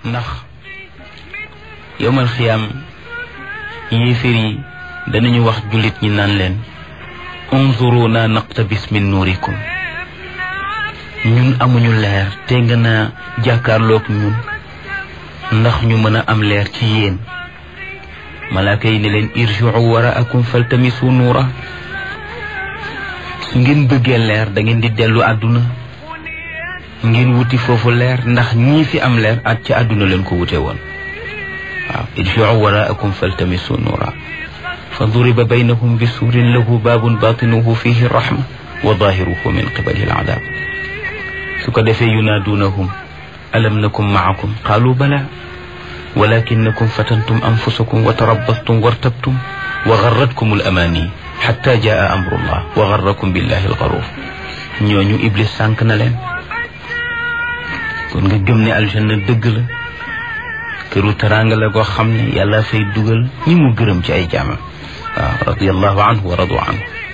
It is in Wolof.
ndax yowmal xiyaam yéeféer yi danañu wax jullit ñi naan leen unzuruna naqtabis min nuurikum ñun amuñu leer te nga naa jàkkaarloog ñun ndax ñu mën a am leer ci yéen malaaka yi ne leen irjiu waraakum faltamisu nuura su ngeen bëggee leer da ngeen di dellu àdduna ngeen wuti foofu leer ndax ñii fi am leer at ci àdduna leen ko wute woon waaw irjiu waraakum faltamisu nuura fa duriba baynahum bi suurin lahu baabun baatinuhu fihi rahma wa daahiruhu min qibali al-adaab su ko defee yunaaduunahum alam nakum maakum qaalu bala walakinakum fatantum anfusakum wa tarabbastum wartabtum wa garratkum al-amaani xatta jaa amrullah wa garrakum billahi al-garuur ñooñu iblis sànq na leen kon nga gëm ne aljanna dëgg la këru teraanga la goo xam ne yàlla fay dugal ñi mu gërëm ci ay jaamam waaw radiyallahu anhu wa radu anhu